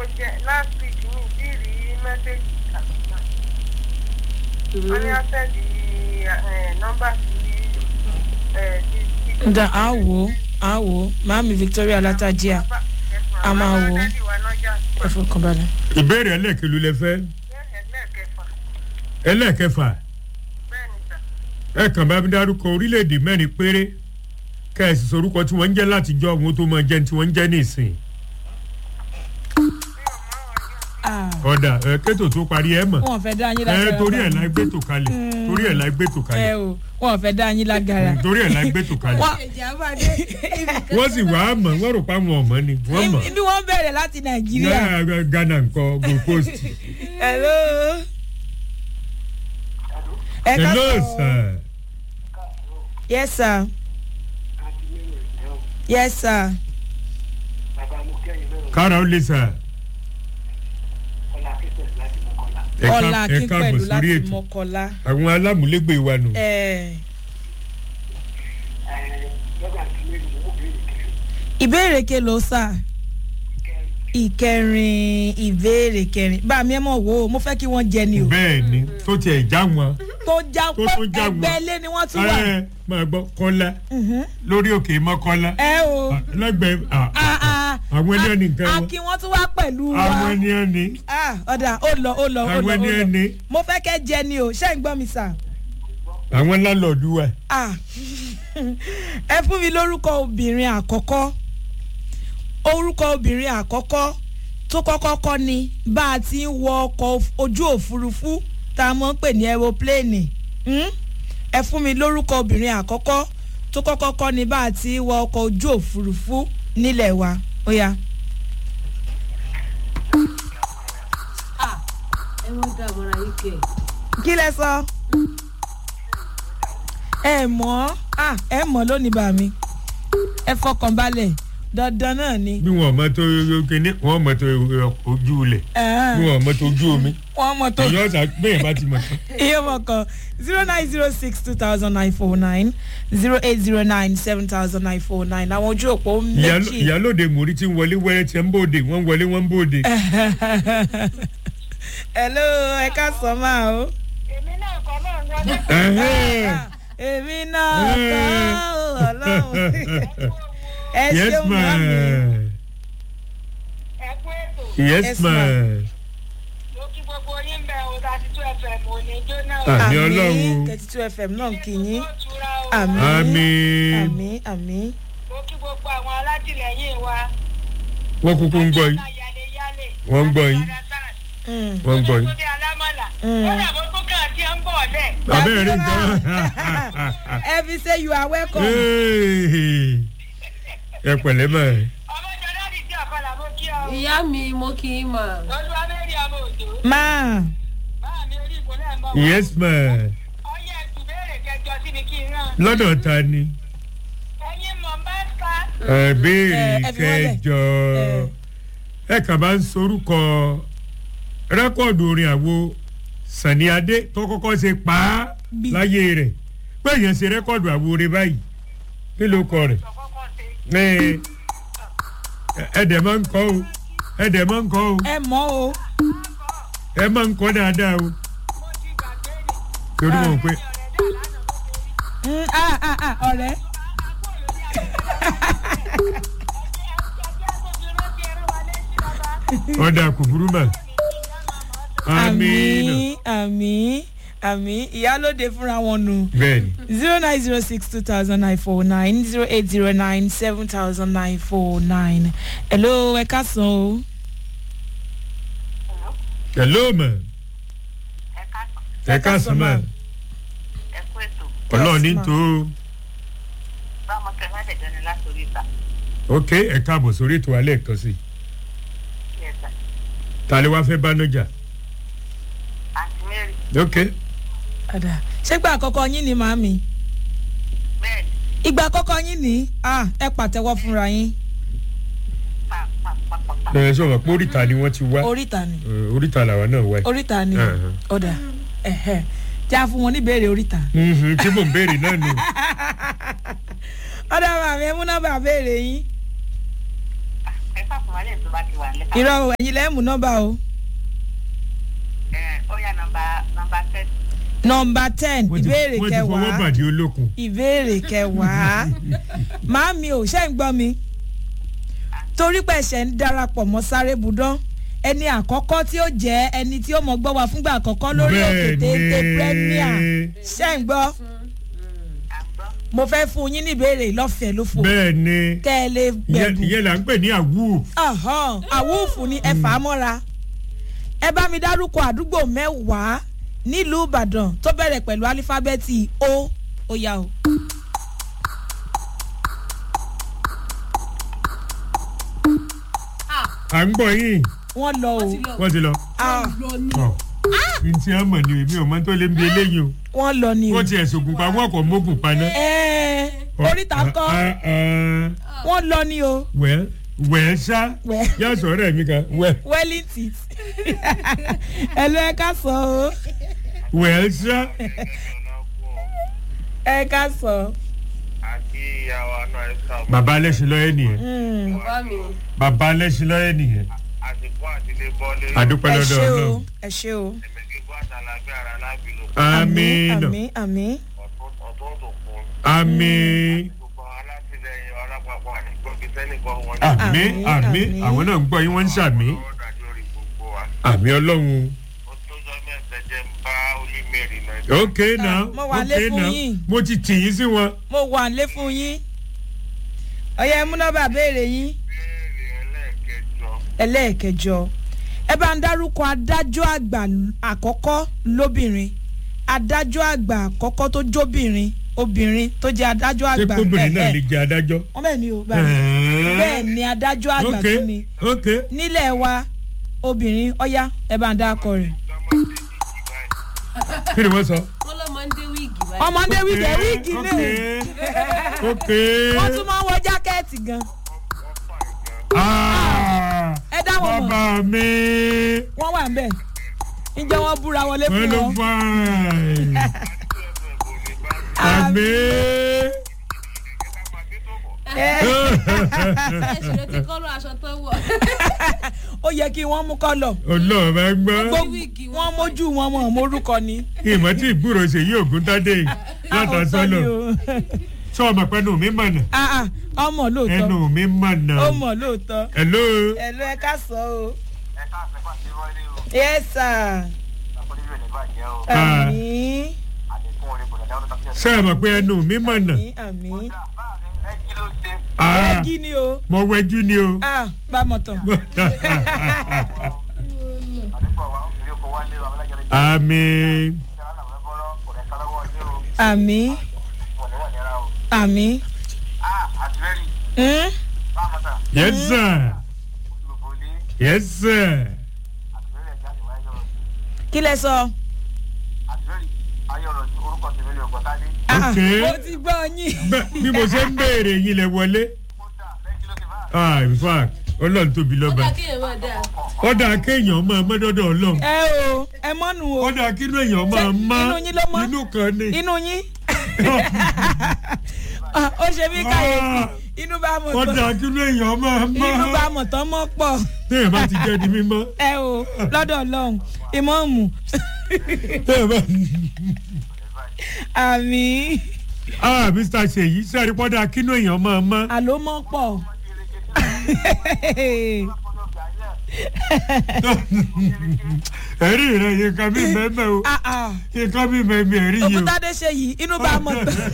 jẹ́ last week mi ti rí mẹ́sẹ̀gì kàkúmà. wọ́n ní ọ́sẹ̀dì nọ́mbà sí ẹ̀ ti ti. ǹda á wò ó á wò ó màámi victoria látàjíà a máa wò ó. ẹ fọkàn balẹ̀. ìbéèrè ẹlẹ́ẹ̀kelu lẹ fẹ́ ẹlẹ́ẹ̀kẹfà ẹ kàn bá mi dárúkọ orílẹ̀-èdè mẹ́rin péré kẹ́ẹ̀sì sorúkọ tí wọ́n ń jẹ́ látijọ́ àwọn tó máa jẹ́ tí wọ́n ń jẹ́ nísìn Ah, ọ̀dà ẹ kétò tó parí ẹ mọ̀ wọn ò fẹ́ dá yín ẹ lágara. torí ẹ̀ la gbé tò kalẹ̀ torí ẹ̀ la gbé tò ẹ kalẹ̀ o wọn ò fẹ́ dá yín lágara. torí ẹ̀ la gbé tò kalẹ̀ Wọ́n- wọ́n sì wá mọ̀ wọ́n rò pa àwọn ọmọ ni wọ́n mọ̀ ibi wọn bẹ̀rẹ̀ láti nàìjíríà. Ghana Ghana nǹkan gold coast hello. ẹ ká hello sọ. sir yes sir. yes sir. kára ó lè sir. Ẹ ká- ọlá ẹ akin káàbọ̀ pẹ̀lú sórí láti ètò mọ́kọ́lá. àwọn alámúlégbè wa nù. Eh, ìbéèrè kelo sá ìkẹrin ìbéèrè kẹrin bá mi ẹ mọ̀ wò ó mo fẹ́ kí wọ́n jẹ ni o bẹ́ẹ̀ ni tó tiẹ̀ já wọn. tó já Tó pé tún já wọn. ẹgbẹ́ ilé ni wọ́n tún wà. ẹ máa gbọ́ kọ́lá Mhm. lórí òkè mọ́kọ́lá ẹ o lẹ́gbẹ̀ẹ́ à, Ah, ah. àwọn ẹni ẹni nǹkan wọn akin wọ́n tún wá pẹ̀lú wa àwọn ẹni ẹni Ah, ọ̀dà ó lọ ó lọ ó àwọn lọ ó ẹni lọ ẹni mo fẹ́ kẹ́ jẹ ni o ṣé ń gbọ́ mi sà. àwọn lálọ́ọ̀dù wa. Ah. ẹ fún mi lórúkọ obìnrin àkọ́kọ́ orúkọ obìnrin àkọ́kọ́ tó kọ́kọ́ kọ́ ni bá a ti ń wọ ọkọ̀ of- ojú òfurufú tá a mọ̀ ń pè ní aeroplane Hmm? ẹ fún mi lórúkọ obìnrin àkọ́kọ́ tó kọ́kọ́ kọ́ ni bá a ti ń wọ ọkọ̀ ojú òfurufú nílẹ̀ wa ó yá. ẹ wọ́n dá àmọ́ra yìí kẹ̀. kí lẹ sọ ẹ mọ̀ ah, ẹ mọ̀ lónìí bá mi ẹ fọkàn balẹ̀ dandan náà ni. bí wọn mọ tó kíní wọn mọ tó ojú ilẹ̀ bí wọn mọ tó ojú omi wọ́n mọ̀ tó èyí ọ̀sà bẹ́ẹ̀ bá ti mọ̀ tán. iye mọ̀ kan zero nine zero six two thousand nine four nine zero eight zero nine seven thousand nine four nine àwọn ojú òpó Ìyálò- méjì. ìyálòde mòrí tí ń wọlé wẹ́rẹ́ tí ń bòde wọ́n ń wọlé wọ́n ń bòde. hello ẹ ká sọ máa o. èmi náà kọ́ náà ń wọlé. Ẹ̀hẹ́n. èmi náà kọ́ ọ́ ọlọ́run ẹ yes ṣeun ma mọ́ mi. ẹ kú ètò yes Yes, ma ma. ló kí gbogbo yín bẹ o thirty two fm ò ní jóná o. Ah. Àmì Ọlọ́run. thirty two fm náà kì í yín. Ó tura o. àmì Àmín. àmì àmì. ló kí gbogbo àwọn alátìlẹyìn wa. wọ́n kúkú ń gbọ́ yín yálé-yálé. Wọ́n ń gbọ́ yín. Mm. wọ́n ń gbọ́ yín. Túndé alámọ̀là. Mm. ó dàbọ̀ tó kàn tí ó ń bọ̀ lẹ̀. abẹ́rẹ́ rí nǹkan. every say you are welcome. Hey. ẹ pẹ̀lẹ́ mọ̀ ẹ́. ọmọ jọ láti tí ọ̀kadà mo kí ọ. ìyá mi mo kì í mọ̀. olúwa mẹ́rin ọmọ òjò. máa báà mi orí ìkólẹ̀ ń bọ̀ wá. yes ma ọyẹ ẹtù béèrè kẹjọ sí ni kí n rán. lọ́dọ̀ ta ni. ẹyin mọ̀ bá sá. ẹ béèrè Ẹ, ẹ fi wọ́n lẹ̀. kẹjọ ẹ kàn bá ń sorúkọ rẹ́kọ̀dù orin àwo sani adé tó kọ́kọ́ ṣe pa á Bí. láyé rẹ̀ pé èèyàn ṣe rẹ́kọ̀dù àwo rẹ̀ báyìí kí ló kọ rẹ̀ kọ́kọ́ ṣe. ẹ ẹ̀dẹ̀ máa ń kọ́ o ẹ̀dẹ̀ máa ń kọ́ o ẹ mọ̀ o. ẹ máa ń kọ́ dáadáa o mo ti gbàgbé ni. torí wọn pé ọ̀rẹ́ dà lánàá mo ṣe rí. Mm, ah, ah, ah, ọ̀rẹ́. ọ̀dà kò burú mà àmín àmì àmì àmì ìyálòde fúnra wọn nù. bẹ́ẹ̀ ni zero nine zero six two thousand nine four nine zero eight zero nine seven thousand nine four nine. hello ẹ ká sàn o. hello ma ẹ ká ẹ ká sọ ma ẹ kú ètò. ọlọ́run ní ma. tó o. báwọn tẹ má dẹjọ ni látòrí ìta. ok ẹ káàbọ̀ sórí ètò alẹ́ kan sí i Yes, sir. ta ló wá fẹ́ bá nájà àǹtí mary ok Àdà ṣé gba àkọ́kọ́ yín ni màámi? bẹ́ẹ̀ ni ìgbà àkọ́kọ́ yín ni ah, ẹ pàtẹ́wọ́ fúnra yín. pa pa pa pa pa. ẹ sọ wọn pé oríta ni wọ́n ti wá oríta ni Eh, oríta làwa náà wá oríta ni Uh-huh. ọ̀dà ẹ̀hẹ̀ já fún wọn níbèrè oríta. Mhm, tí mò ń béèrè náà nù ọ̀dà màmí ẹ mú nọ́mbà béèrè yín. ẹ fàkùnmá balẹ̀ tó bá ti wà nílẹ̀. irọ́ o ẹ̀yin lẹ́mú nọ́mbà o Ẹ, ó yá nọmba nọmba ten. nọ́mbà ten wọ́n ti ìbéèrè wọ́n ti fọwọ́ kẹwàá bàdí olókun. ìbéèrè kẹwàá màámi ò ṣe ń gbọ́ mi torí pé ẹ̀ṣẹ̀ ń darapọ̀ mọ́ sáré budán ẹni àkọ́kọ́ tí ó jẹ́ ẹni tí ó mọ̀ gbọ́ wa fúngbà àkọ́kọ́ lórí òkè téńté premier ṣe ń gbọ́ à ń gbọ́. mo fẹ́ fún yín ní ìbéèrè lọ́fẹ̀ẹ́ ló fò bẹ́ẹ̀ ni kẹ́ ẹ lè ìyẹn gbẹ̀bù ìyẹn là ń pè ní àwù. Ọ̀hán, àwùfù ni ẹ fà á mọ́ra ẹ bá mi dárúkọ àdúgbò mẹ́wàá nílùú ìbàdàn tó bẹ̀rẹ̀ pẹ̀lú álífábẹ́ẹ̀tì o ó yá o. à ń gbọ́ yín wọ́n lọ o ti lọ. wọ́n ti lọ. Ah, lọ ní. Ọ̀, n tí a mọ̀ ni èmi ò mọ tó lé ń bi eléyìí o. wọ́n lọ ni o. wọ́n ti ẹ̀sùn ògùn pa wọ́n kò mógùn paná. Ẹ̀ẹ́, oríta kọ́ wọ́n lọ ni o. wẹ́ẹ́ wẹ́ẹ́ sá Wẹ́ẹ́. yá sọ̀rọ̀ ẹ̀mí kan wẹ́ẹ́ wellington ẹ lọ ẹ ká sọ o wẹ́ẹ́ sá. ẹ ká sọ. àti ìyàwó náà ẹ sá bàbá alẹ́sìn lọ́yẹ́ nìyẹn Mm, bàbá mi bàbá alẹ́sìn lọ́yẹ́ nìyẹn àsìkò àtìlé bọ́lé àdúpẹ́ ẹ lọ́dọ̀ ṣe o ọlọ́run. ẹ ṣe o. ẹ̀mẹ̀gígbó àtàlágbé ara lábìlú àmín àmì àmì ọ̀tún ọ̀tún tó kún àmín gbogbo alátìlẹyìn ọlápapọ̀ àdìgbòkè sẹ́nìkan wọn ní àmín Àmín, àmín àmín. àwọn náà ń gbọ́ yín wọ́n ń ṣàmì ọ̀rọ̀ dájú lórí gbogbo wa àmì ọlọ́run. ó tó jọ mẹ́sẹ̀ jẹ́ ń bá olímẹ̀rì náà ok now mo wà lé ok fún now yín. mo ti tì yín sí wọn. mo wà lé fún yín ọyẹ múnọ́bà béèrè yín béèrè ẹlẹ́ẹ̀kẹjọ ẹlẹ́ẹ̀kẹjọ ẹ bá ń dárúkọ adájọ́ àgbà àkọ́kọ́ lóbìnrin adájọ́ àgbà àkọ́kọ́ tó jóbìnrin obìnrin tó jẹ́ adájọ́ ṣé àgbà kóbìnrin náà ẹ̀, lè ẹ̀. jẹ adájọ́. wọ́n bẹ́ẹ̀ ni o bá mi bẹ́ẹ̀ ni adájọ́ àgbà ok tún ni ok nílẹ̀ wa obìnrin ọ̀yá ẹ bá ń dákọ rẹ̀ lọ́mọdé jìjì báyìí kí ni wọ́n sọ. wọn lọ máa ń dé wíìgì báyìí. ọmọdé wíìgì wíìgì ok ní ok wọ́n tún máa ń wọ jákẹ́ẹ̀tì gan wọ́n fà gan Ah, ẹ dá wọn mọ̀ bàbá mi wọ́n wà ń bẹ̀ ǹjẹ́ wọ́n búra wọlé wọ́n fún ló wọn. fà á. àti ẹ̀fẹ̀ kò ní bá àmì. ẹ̀ka máa dé tó bọ̀ Ẹ, ẹ ṣe ti kọ́rọ̀ aṣọ tó wọ̀. ó yẹ kí wọ́n mú kọ́lọ̀ ọlọ́run bá gbọ́. wíìgì wọn wọ́n mójú wọn mọ̀ mórúkọ ni. ìmọ̀ tí ìgbúrò ṣe yí ògùn tádé yìí látà Àwọn sọ́lọ̀ sọ ni o. sọ ọmọ pẹ́nu mi mọ̀nà Ah, ah, ọmọ lóòótọ́ ẹnu mi mọ̀nà. ó mọ̀ lóòótọ́ hello. ẹ̀lú ẹ ká sọ o. ẹ̀ka àfẹ́fà ti wọlé o yes sir àkọsílẹ̀ rẹ̀ ní bàjẹ́ o Ah. àmì àlékún orin kò dàda ọdún tàbí ṣé ẹ mọ̀ pé ẹnu mi mọ̀nà. àmì àmì. ẹ kí ló dé Ah, ẹgí ni o mo wẹjú ni o. Ah, bá mọ̀ tán. àdúgbò wa ìrírí oko wálé o abẹ́lẹ́jọ́ lè jẹ́ àmì ìṣẹ́ àwọn àwọn ẹgbọ́rọ́ kò rẹ̀ kálọ́wọ́ ọdún o àmì wọ̀n ní wọ̀n ní ara o àmì. ah àtìlẹ́rì Hmm? bá a mọ̀ta yes sir gbogbo ilé yes sir. àtìlẹ́rì ẹ̀já ìwà ẹ̀yọ́ rọ̀ kí lẹ sọ. àtìlẹ́rì ayọ̀ rọ̀ ju orúkọ tèmi lè ọ̀gbọ́n tádé Ah, ah, Ok. mo ti gbọ́ yín. Bẹ́- bí mo ṣe ń béèrè yín lẹ wọlé. kódà lẹ́yìn kí ló ti bá ah in fact ọlọ́run tóbi ó lọ́ba. dà kí èèyàn máa dà. ọ̀dà kéèyàn máa mọ́dọ́dọ̀ ọlọ́run. ẹ o ẹ mọ́nu o ọ̀dà kínú èèyàn máa má inú yín ló mọ́? inú kan ní. inú yín. Ah, ó ṣe mí kàyéfì inú bá mọ̀ ọ̀dà tán kínú èèyàn máa má. inú bá mọ̀ tán mọ́ pọ̀. téèyàn bá ti jẹ́ di mímọ́. ẹ o lọ́dọ̀ ọlọ́run ìmọ̀ọ́mù téèyàn bá. àmì ah mr seyi sẹ́ẹ̀rí pọ́dà kínú èèyàn máa má. àló mọ́ pọ̀. ẹ̀rí rẹ̀ yìí kan mí mẹ́mẹ́ o Ah, ah. yìí kan mí mẹ́mẹ́ ẹ̀rí yìí o. òkútádé ṣe yìí inú bá mọ̀ tán.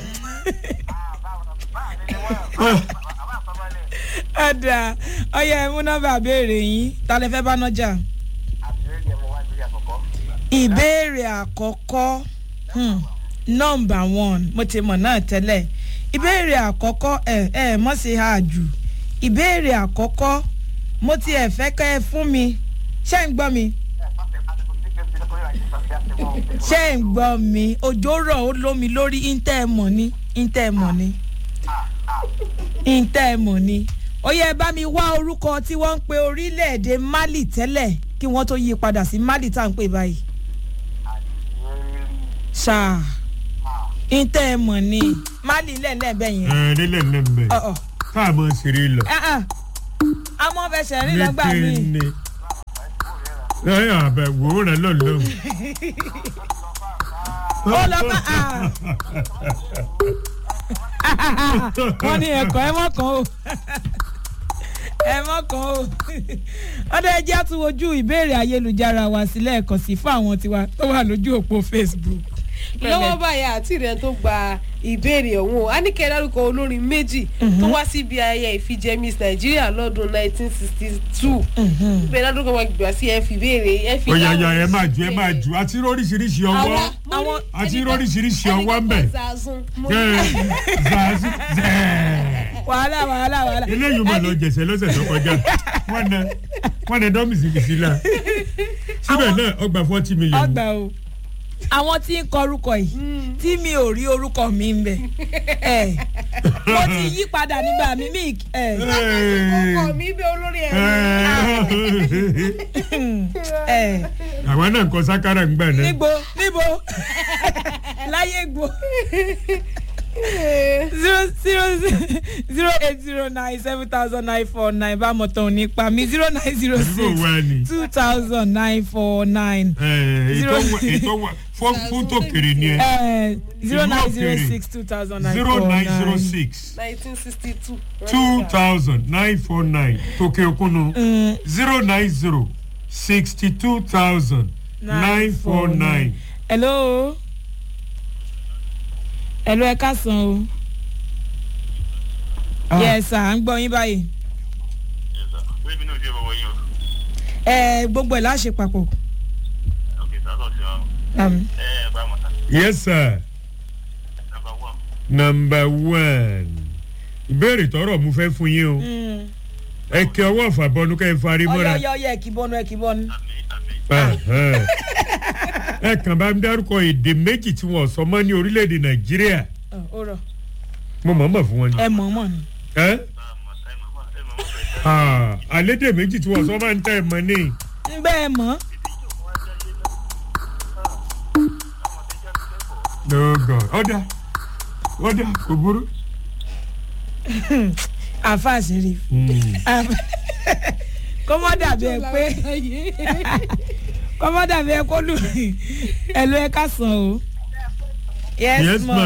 ọ̀dà ọyẹ ẹ mú nọ́mbà béèrè yín ta lè fẹ́ bá nájà. àtìlẹ́rì ẹ̀ mọ̀ wá sí àkọ́kọ́ ìbéèrè àkọ́kọ́ hmm, nọ́mbà one mo ti mọ̀ náà tẹ́lẹ̀ ìbéèrè àkọ́kọ́ ẹ ẹ mọ̀ sí ha jù ìbéèrè àkọ́kọ́ mo ti ẹ̀ fẹ́ kẹ́ ẹ fún mi ṣé ń gbọ́ mi ṣé ń gbọ́ mi òjò rọ̀ ó lómi lórí íńtẹ́ ẹ̀ mọ̀ ni íńtẹ́ ẹ̀ mọ̀ ni íńtẹ́ ẹ̀ mọ̀ ni ó yẹ bá mi wá orúkọ tí wọ́n ń pe orílẹ̀-èdè mali tẹ́lẹ̀ kí wọ́n tó yí padà sí mali tá à ń pè báyìí ṣáà íńtẹ́ ẹ̀ mọ̀ ni mali lẹ́ẹ̀lẹ́ bẹ́ẹ̀ yẹn ẹ nílẹ̀ nílẹ̀ mbẹ́ ọ̀ ọ̀ káàmọ́ ṣeré lọ. ah ah a mọ fẹsẹ̀ rìn lọ́gbà mi. Ní lẹ́yìn àbẹ̀wò rẹ̀ lọ́lọ́. ó lọ bá a. wọ́n ní ẹ̀kọ́ ẹ mọ̀ kan o ẹ mọ̀ kan o ọdọ ẹjẹ́ àtúwojú ìbéèrè ayélujára wa sílẹ̀ ẹ̀kọ́ sí fún àwọn tiwa tó wà lójú òpó facebook. lọ́wọ́ báyà àti rẹ̀ tó gba ìbéèrè ọ̀hún o a ní kẹ́ ẹ dárúkọ olórin méjì tó wá síbi ayẹyẹ ìfijẹ́ miss nàìjíríà lọ́dún 1962 bẹ́ẹ̀ dárúkọ wọn gbà sí ẹ fi béèrè ẹ fi ó yà yà ẹ máa ju ẹ máa ju àti róríṣiríṣi ọwọ́ àwọn àti róríṣiríṣi ọwọ́ ń bẹ̀. Ẹ, zazu zẹ́ẹ̀. wàhálà wàhálà wàhálà. eléyìí mà lọ jẹ̀sẹ̀ lọ́sẹ̀ tó kọjá wọ́n nẹ wọ́n nẹ dọ́mìsì bìsí la síbẹ̀ náà ọgbà forty million. ọgbà o àwọn tí ń kọ orúkọ yìí tí mi ò rí orúkọ mi ń bẹ ẹ mo ti yí padà nígbà mi mi ẹ ọkọ mi bẹ olórí ẹ ẹ àwọn náà ń kọ sákàrà ń gbà náà. níbo níbo láyé gbò zero zero zero eight zero nine seven thousand nine four nine bá mọ̀ tán nípa mi zero nine zero àdúgbò wa ni. six two thousand nine four nine Ẹ, ètò Zero- wa- ètò wa fún fún tòkèrè ni ẹ zero nine zero òkèèrè. six two thousand nine zero four nine zero nine. six 1962 two thousand nine four nine tòkè òkunu Mm, zero nine zero sixty two thousand nine four nine. hello hello ẹ káàsán o yes sir à ń gbọ́ yín báyìí bébí náà ṣe bọ̀wọ̀ yín o. ẹ gbogbo ẹ̀ láṣẹ papọ̀ ok sàtọ̀ sí wọn. Um, ẹ ẹ bá mọ̀ sá. yes sir number one. number one ìbéèrè tọrọ mo fẹ́ fún yín o mm. ẹ kí ọwọ́ ọ̀fàbọnú kẹ́ ẹ farí mọ́ra. ọyọ ọyọ ẹ kì í bọnu ẹ kì í bọnu. àmì àmì. Ẹhẹ́n. ẹ kàn bá ń dárúkọ èdè méjì tí wọn sọ mọ́ ní orílẹ̀-èdè nàìjíríà Ọ, ó rọ mo mọ̀ mọ̀ fún wọn ni. ẹ mọ̀ mọ̀ ni. ẹ bá a mọ̀ sá ẹ mọ̀ mọ̀ ẹ mọ̀ mọ̀ fẹ́ sá. Ah, àlédè méjì tí wọn sọ máa ń tẹ̀ mọ́ ní. ń bẹ́ ẹ mọ̀ lọ́gọ̀ ọ̀dà ọ̀dà kò burú. àfa àṣírí. kọ́mọ́ dàbí ẹ pé kọ́mọ́ dàbí ẹ kó lù ẹ ló ẹ ká sàn o. yes yes ma. ma.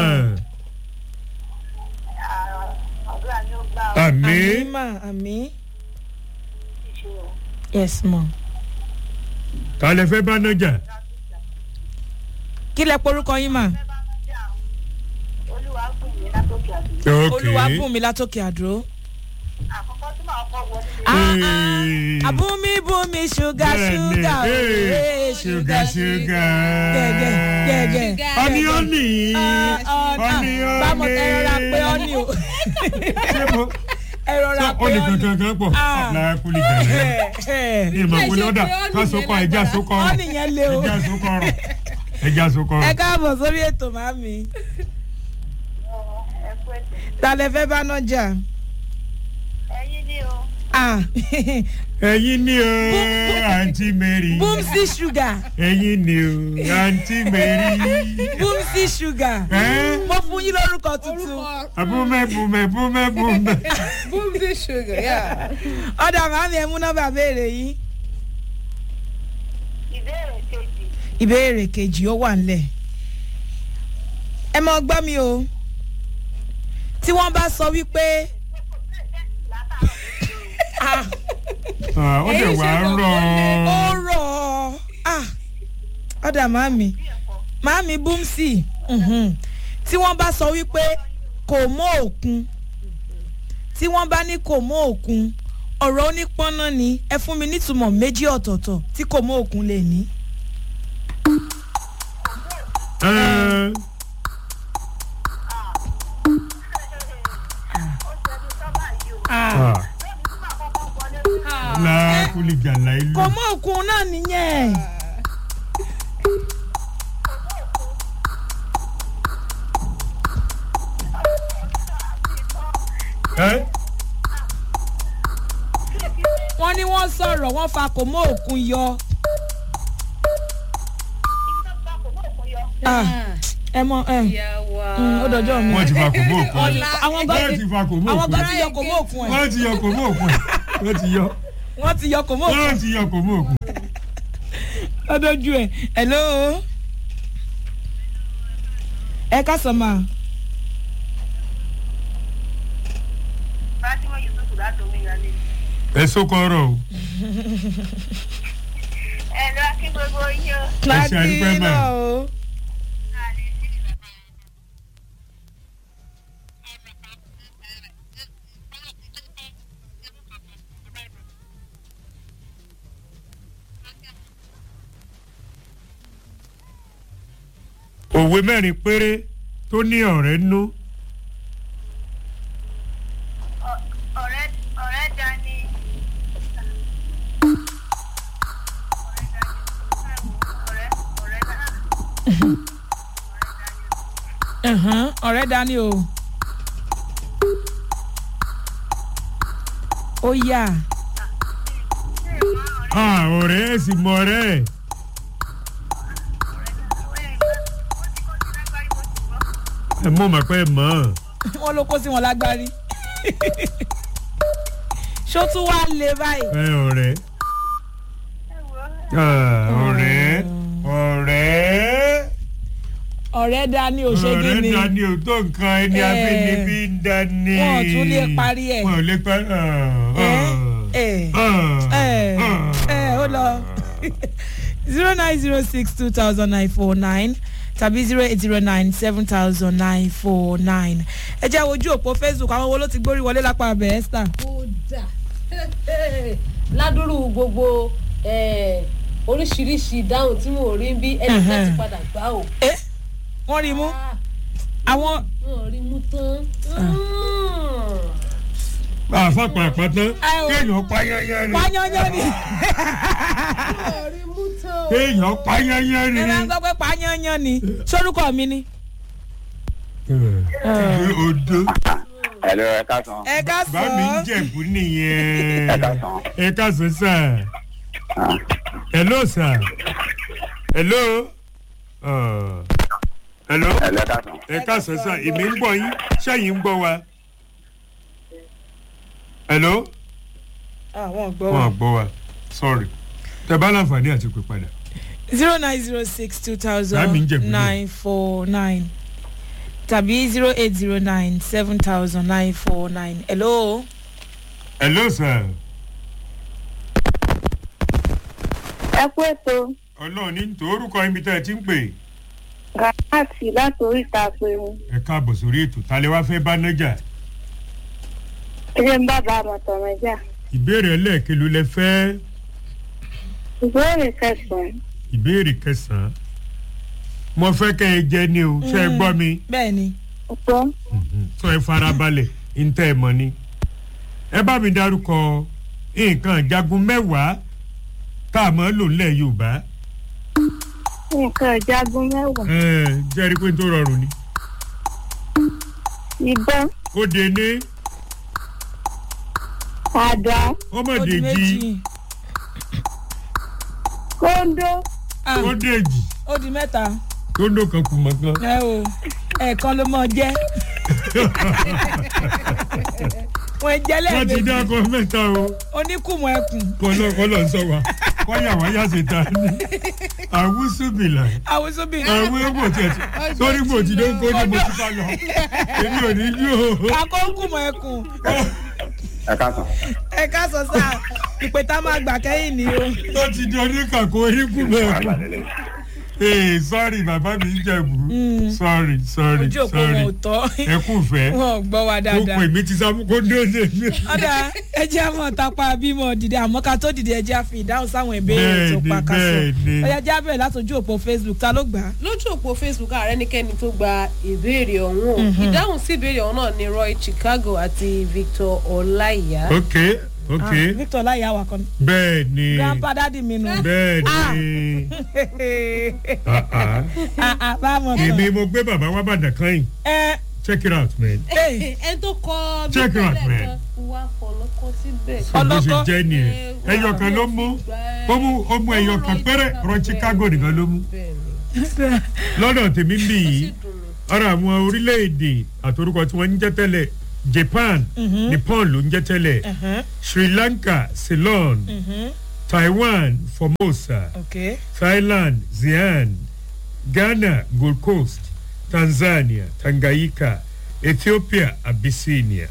àdúrà ni ó gbà ọ́ àmì àmì ma àmì. ìṣòro. yes ma. kálẹ̀ fẹ́ bá nájà. kí lẹ porúkọ yín mà. olúwa gùn mí látòkè àdúgbò. ok olúwa bùn mi látòkè àdúró. àkọ́kọ́ tí màá kọ́ wọlé ní Ah, Hey. ah. àbúmi bùnmi ṣúgà Bẹ́ẹ̀ni, ṣúgà hey, ooo ṣúgà ṣúgà. gẹ́gẹ́ gẹ́gẹ́. ọ́ní ọ́ní. Ọ́ní, bámọ̀ ọ́ní. ẹ rọra pé ọ́ní o ṣé mo ẹ rọra ṣé pé ọ́ní ọ́ní. kankan kan pọ̀ Ah. lákùlì gàlẹ́. ìmọ̀ ìwé lọ́dà ká sókọ ẹja sókọ ọ̀rọ̀ ọ́ní yẹn lé o. ẹja sókọ ọ̀rọ̀ ẹja sókọ ẹ ọ̀rọ̀. káàbọ̀ sórí ètò màmí. ẹ̀kú ẹ̀sẹ̀. ta lẹ fẹ́ bá náà jà. ẹ̀yin ni o. Ah, ẹyin ni o àǹtí mary bùmsí ṣúgà ẹyin ni o àǹtí mary. bùmsí ṣúgà Ẹ́? mo fún yín lórúkọ tuntun. abúmẹ́ bùmẹ́ bùmẹ́ bùmẹ́. boom the sugar yeah. ọ̀dà màmí ẹ̀ mú nọ́mbà béèrè yín. ìbéèrè kejì. ìbéèrè kejì ó wà nílẹ̀ ẹ mọ gbọ́ mi o tí wọ́n bá sọ wípé ah, Ah, ó dẹ̀ wá rọ̀ ó rọ̀ ọ́ ah, ọ̀dà màmí màmí búmsì mhm. tí wọ́n bá sọ wípé kò mọ́ òkun tí wọ́n bá ní kò mọ́ òkun ọ̀rọ̀ onípọ́nná ni ẹ fún mi nítumọ̀ méjì ọ̀tọ̀ọ̀tọ̀ tí kò mọ́ òkun lè ní. Ẹ́, ó ṣẹ́ni sọ́bà yìí o. Ah. ah, lónìí tí màá kọ́kọ́ wọlé sí. lákùlì gàlà ìlú. kò mọ́ òkun náà nìyẹn. Ẹ́, wọ́n ní wọ́n sọ̀rọ̀ wọ́n fa kò mọ́ òkun yọ. ìjọba kò mọ̀ òkun yọ. Ah, ẹ mọ ẹ ìyàwó mm, ó dọjọ́ mi. wọ́n ti fa kò mọ́ òkun. àwọn gan wọ́n ti ti fa kò mọ́ àwọn òkun. gan ti yọ kò mọ́ òkun ẹ̀. wọ́n ti yọ kò mọ́ òkun. wọ́n ti yọ wọ́n ti yọ kò mọ́ òkú wọ́n ti yọ kò mú òkú. lọ́dọ́jú ẹ̀ hello ẹ ká sọ ma Fatima Yusuf láti omi ìyálé. ẹ sókọrọ o Ẹ lọ kí gbogbo yín o. láti àdúpẹ́ mà. náà o òwe mẹ́rin péré tó ní ọ̀rẹ́ nú Ọ̀rẹ́ ọ̀rẹ́ dání. Ọ̀rẹ́ ọ̀rẹ́ dání. Ẹ̀hán, ọ̀rẹ́ dání o ó yà Ah, ọ̀rẹ́ ẹ̀ sì mọ ọ̀rẹ́ ẹ̀ ẹ mọ̀ mà pé ẹ mọ̀ ọ́. wọ́n ló kó sí wọn lágbárí ṣó tún wá lé báyìí ẹ ọ̀rẹ́ Ah, ọ̀rẹ́ ọ̀rẹ́ ọ̀rẹ́ dání ò ṣe kí ọ̀rẹ́ ni dání o tó nǹkan ẹni Eh, abínibí ń dání. wọn ò tún lè parí ẹ̀. wọn ò lè parí ẹ ẹ ẹ ẹ ó lọ zero nine zero six two thousand nine four nine tàbí zero eight zero nine seven thousand nine four nine ẹ jẹ́ wojú òpó facebook àwọn wo ló ti gbórí wọlé lápá abẹ́ esther. kódà ládùúrú gbogbo eh, oríṣiríṣi ìdáhùn tí mo rí bí ẹnì kan ti padà gbá o. ẹ wọ́n rí i mú Ah, àwọn wọn rí mú tán. àfàpà àpàtàn Ẹ o. kéèyàn payẹyẹ ni pányányán ni wọn rí mú tán. kéèyàn payẹyẹ ni. ẹ máa ń sọ pé pányányán ni sórúkọ mi ni. odo Hello, ẹ káàsán. ẹ ká sọ bá mi ń jẹ̀bú nìyẹn Ẹ káàsán. ẹ káàsán sà hello sà hello Ah. hello Hello, ẹ káàsán. ẹ káàsán sà èmi ń gbọ́ yín sẹ́yìn ń gbọ́ wa hello àwọn gbọ́ wọn wa. à gbọ́ wa sorry tẹ bá láǹfààní àti pè padà zero nine zero six two Láàmì ń thousand jẹ̀bú nine four nine tàbí zero eight zero nine seven thousand nine four nine hello. hello sà ẹ kú ètò ọlọ́run ní tòórùkọ ibi tẹ́ ẹ ti ń pè gàmáàtì láti oríta pẹ̀rù ẹ káàbọ̀ sórí ètò ta lè wá fẹ́ bá nájà ilé ń bàbá àmọ̀tọ̀mọ̀jà ìbéèrè ẹlẹ́ẹ̀kelu lẹ fẹ́ ìbéèrè kẹsàn-án ìbéèrè kẹsàn-án mo fẹ́ kẹ́ ẹ jẹ́ ni o ṣe é gbọ́ mi bẹ́ẹ̀ ni ọ̀pọ̀ sọ ẹ farabalẹ̀ ntẹ́ ẹ mọ̀ ni ẹ bá mi dárúkọ nǹkan ìjagun mẹ́wàá tá a máa lò nílẹ̀ yorùbá nǹkan ìjagun mẹ́wàá ẹ jẹ́rìí pé n tó rọrùn ni ìbọn ó de ní àdá ó di ọmọdéjì méjì kóńdó Ah, ó dèjì ó di mẹ́ta tó ń dò kan kù mọ́ kan. ẹ o ẹ̀ẹ̀kan ló mọ̀ jẹ́ wọ́n jẹ́ wọ́n ti lẹ́ẹ̀mejì dákọ mẹ́ta o oníkùmọ̀ ẹkùn kọ́lọ́ kọ́lọ́ ń sọ wa wáyà wáyà ṣe ta ni àwùsùbìlà àwùsùbí àwọn èèmọ̀ tiẹ̀ ti sórí gbò tí ló ń kó ní mo ti bá lọ èmi ò ní yó akókùmọ̀ ẹkùn Ẹ káàsán. ẹ ká sọ sáà ìpè tá a máa gbà kẹ́yìn ni o. tó ti di oníkàkó oníkù mẹ́rin ee sọ́ọ̀rì bàbá mi ń jẹ̀bù sọ́ọ̀rì sọ́ọ̀rì ojú òpó sọ́ọ̀rì wọn ò tọ́ ẹ kú fẹ́ wọn ò gbọ́ wa ó dáadáa. pè mí ti sábà kó dóde mi. ọ̀dà ẹ jẹ́ àmọ́ tapa bímọ dìde àmọ́ ká tó dìde ẹ jẹ́ àfi ìdáhùn sáwọn ìbéèrè tó Bẹ́ẹ̀ni, pa ká sọ. bẹ́ẹ̀ni. ọ̀yà jẹ́ abẹ́rẹ́ látọjú òpó facebook ta ló gbà á. lójú òpó facebook ààrẹ nìkẹ́ni tó gba ìbéèrè ọ̀hún o ìdáhùn sí ìbéèrè ọ̀hún náà ni roy chicago àti victor ọláìyá. ok ok Ah, victor láyà wà kan. bẹ́ẹ̀ ni grandpa dadi mi nù. bẹ́ẹ̀ ni Ah, ah. Ah, ah, báwo tán. èmi mo gbé bàbá wa bàdàn kan yìí ẹ check it out man. ẹ ẹ tó kọ Check it out, man. kan wá fọlọ́kọ́ síbẹ̀. bó ṣe Ọlọ́kọ́. jẹ́ nìyẹn ẹyọ kan ló mú ó mú ó mú ẹyọ kan péré rọ chicago nìkan ló mú lọ́dọ̀ tèmi ń bì yìí ara àwọn orílẹ̀-èdè àtorúkọ tí wọ́n ń jẹ́ tẹ́lẹ̀ japan Mhm. nippon ló ń jẹ́ tẹ́lẹ̀ Mhm. sri lanka ceylon Mhm. taiwan formosa ok thailand xi'an ghana gold coast tanzania tanganyika ethiopia abyssinia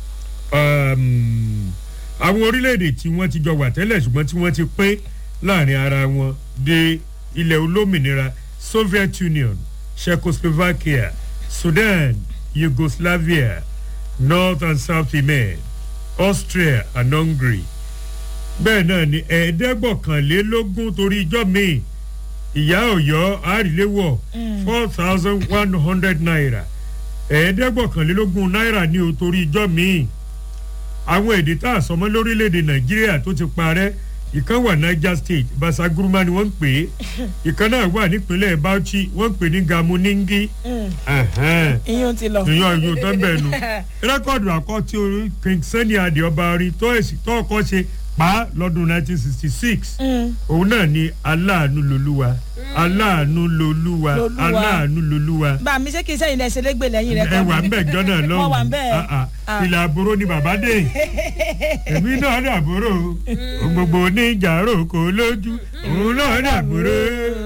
um, àwọn orílẹ̀-èdè tí wọ́n ti jọ wà tẹ́lẹ̀ ṣùgbọ́n tí wọ́n ti pín láàrin ara wọn dé ilẹ̀ olómìnira soviet union czechoslovakia sudan yugoslavia north and south yemen austria and hungary bẹ́ẹ̀ náà ni ẹ̀ẹ́dẹ́gbọ̀kànlélógún torí ijọ́ míì ìyá ọ̀yọ́ àríléwọ̀ four thousand one hundred naira ẹ̀ẹ́dẹ́gbọ̀kànlélógún náírà ní o torí ijọ́ míì àwọn èdè tá a sọmọ lórílẹ̀‐èdè nàìjíríà tó ti parẹ́ ìkan wà niger state basaguruma ni wọ́n ń pè é ìkan náà wà nípínlẹ̀ bauchi wọ́n ń pè ní gamuningi ẹ̀hẹ́n iyún ti lọ. ìyàn ìyún tó ń bẹ̀ nu rẹ́kọ̀dù àkọ́tí orí king sani adi ọba orí tó èsì tó ọkọ ṣe pa á lọ́dún 1966 Mm. òun náà ni aláàánú lolúwa aláàánú lolúwa Lolúwa. aláàánú lolúwa bá mi ṣé kí n sẹ́yìn lẹ́sẹ̀ lẹ́gbẹ̀ẹ́ lẹ́yìn rẹ̀ ẹ wà ń bẹ̀ jọ́nà lọ́hùn wọ́n wà ń bẹ̀. Ah, ah. ìlà àbúrò ni bàbá dé èmi náà ní àbúrò ohun gbogbo oníjàrò kò lójú òun náà ní àbúrò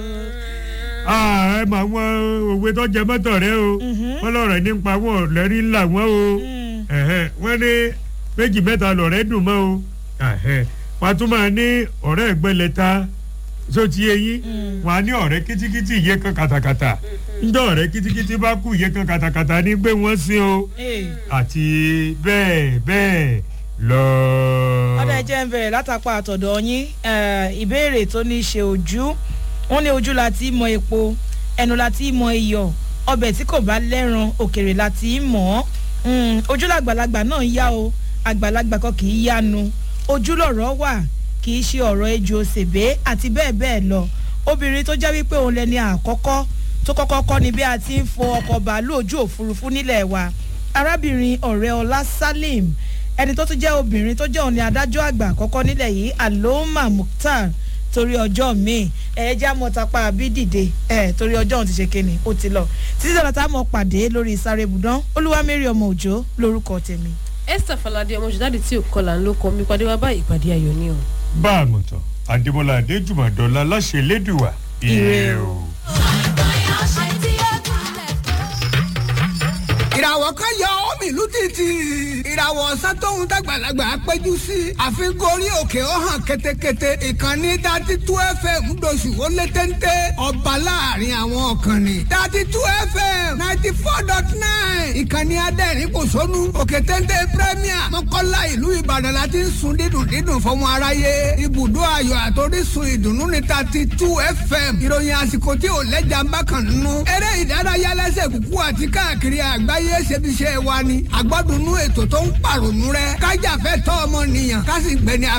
Ah, ẹ mọ àwọn òwe tó jẹ mọ́tò rẹ o wọ́n lọ́rọ̀ nípa wọn ọ̀lẹ́rí ńlá wọn o Ẹ̀hẹ́n, wọ́n ní méjì mẹ́ta lọ̀rẹ́ dùn mọ́ o Ẹ̀hẹ́n, wọ́n tún máa ní ọ̀rẹ́ ẹ̀gbẹ́lẹ́ta tó ti yé yín wọ́n á ní ọ̀rẹ́ kítíkítí iye kan kàtàkàtà ńjọ́ ọ̀rẹ́ kítíkítí bá kú iye kan kàtàkàtà ní pé wọ́n sin o àti bẹ́ẹ̀ bẹ́ẹ̀ lọ. ọ̀dà ẹ̀jẹ̀ ń bẹ̀rẹ̀ látàpá àtọ̀dọ̀ yín eh, ìbéèrè tó ní í ṣe ojú wọ́n ní ojú la ti mọ epo ẹnu la ti mọ iyọ̀ ọbẹ̀ tí kò bá lẹ́ran òkèrè la ti mọ̀ ọ́ Mm, ojú làgbàlagbà náà ń yá o àgbàlagbà kan kì í yánu ojú lọ̀rọ̀ wà kì í ṣe ọ̀rọ̀ ejò òṣèbé àti bẹ́ẹ̀ bẹ́ẹ̀ lọ obìnrin tó jẹ́ wípé òun lẹni àkọ́kọ́ tó kọ́kọ́ kọ́ ni bí a ti ń fo ọkọ̀ bàálù ojú òfurufú nílẹ̀ wa arábìnrin ọ̀rẹ́ ọlá salim ẹni tó tún jẹ́ obìnrin tó jẹ́ òun ni adájọ́ àgbà àkọ́kọ́ nílẹ̀ yìí aloma mukhtar torí ọjọ́ míì ẹ̀ẹ́dá mọ́tàpá àbí dìde ẹ̀ torí ọjọ́ òun ti ṣe kéne ó ti lọ títí dọ̀là tá a mọ̀ pàdé lórí sáré ibùdán olúwamẹ́rì ọmọ òjò lórúkọ tèmi. esther falade ọmọ ṣùdáàdì tí ò kọlà ń ló kọ mi pàdé wa bá ìpàdé ayọ̀ ní o. bá a mọ̀ tán àdèmọ́lá adéjùmọ̀dọ́lá láṣẹ lẹ́dùwà ire o. ìràwọ̀ kan yọ omi ìlú títì ìràwọ̀ ọ̀sán tóun dàgbàlagbà péjú sí àfikún orí òkè ó hàn ketekete ìkànnì dati tú fm ńdọ̀sù ó lé téńté ọba láàrin àwọn ọ̀kànnì dati tú fm ninety four dot nine ìkànnì adẹ́rìn kò sónú òkè téńté premier mọ́kànlá ìlú ìbàdàn la ti ń sun dídùn dídùn fọmọ aráyé ibùdó ayọ̀ àtòrísun ìdùnnú ní dati tú fm ìròyìn àsìkò tí ò lẹ́jà ń bá kàn nínú eré ìdárayá lẹ́sẹ̀ kúkú àti káàkiri àgbáyé ṣebiṣẹ́ wa ni àgbọ́dúnú ètò tó ń pàrònú rẹ kájàfẹ́ tọ́ ọmọ nìyàn ká sì gbẹni